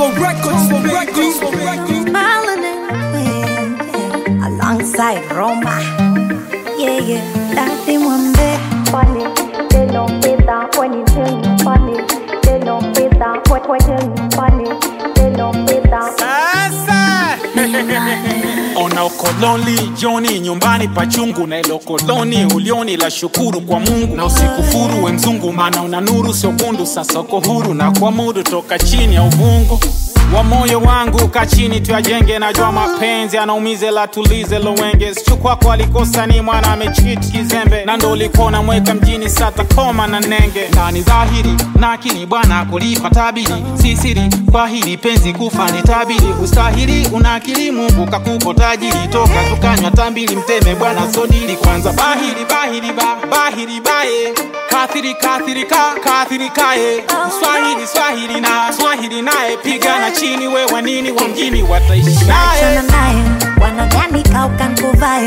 Congo Records, Congo Records, Congo Records. Smiling in the wind, yeah. alongside Roma. Yeah, yeah, Daddy Mwambe. funny. They don't pay that when you tell me funny. They don't pay that when when tell me funny. They don't pay that. Sasa ona ukoloni joni nyumbani pachungu na ilo koloni ulioni la shukuru kwa Mungu na usikufuru we mzungu, maana una nuru sio kundu. Sasa uko huru na kuamudu toka chini ya uvungu wa moyo wangu ka chini tuyajenge, najua mapenzi anaumize la tulize lowenge sichu kwako alikosa ni mwana amechit kizembe na ndo ulikuwa unamweka mjini sata koma na nenge na ni dhahiri na akili bwana kulipa tabiri si siri kwa hili penzi kufa ni tabiri ustahili una akili Mungu kakupo tajiri toka tukanywa tambili mteme bwana sodili kwanza bahiri bahiri ba bahiri baye kathiri kathiri ka kathiri kaye swahili swahili na swahili naye pigana chini we wanini wa mjini wataishi naye Achana naye, wanadhani kauka nkuvae.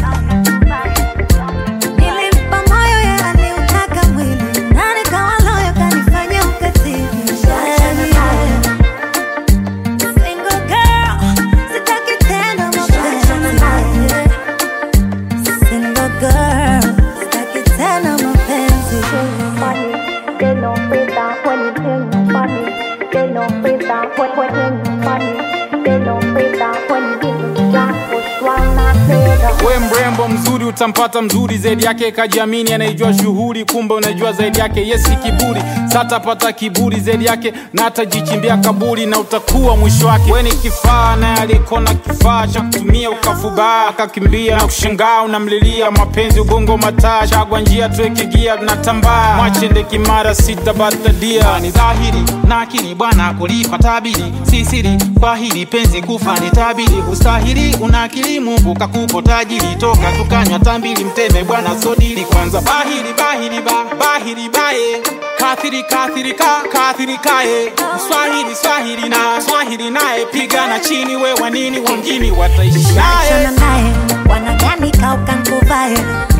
Nilimpa moyo yeye aliutaka mwili, na nikawa loyo kanifanya ukatili. Achana naye. Single girl, sitaki tena mapenzi. Single girl, sitaki tena mapenzi. funny. They don't pay that when you tell me funny. They don't pay that when when tell me funny. They don't pay that when you give me that push one not pay that. we mrembo mzuri utampata mzuri zaidi yake kajiamini anaijua shughuli kumbe unajua zaidi yake yesi kiburi satapata kiburi zaidi yake na atajichimbia kaburi na utakuwa mwisho wake we ni kifaa naye alikona kifaa cha kutumia ukafubaa akakimbia na kushangaa unamlilia mapenzi ugongo mataa chagwa njia tuweke gia natambaa mwachende kimara sitabatadia ni dhahiri na akili bwana kulipa tabiri si siri kwa hili penzi kufa ni tabiri ustahili una akili Mungu kakupo tajiri toka tukanywa tambili mteme bwana sodili kwanza bahiri bahiri ba bahiri baye kathiri kathiri ka kathiri kaye swahili swahili na swahili naye pigana chini we wanini wa mjini wataishi naye Achana naye, wanadhani kauka nkuvae.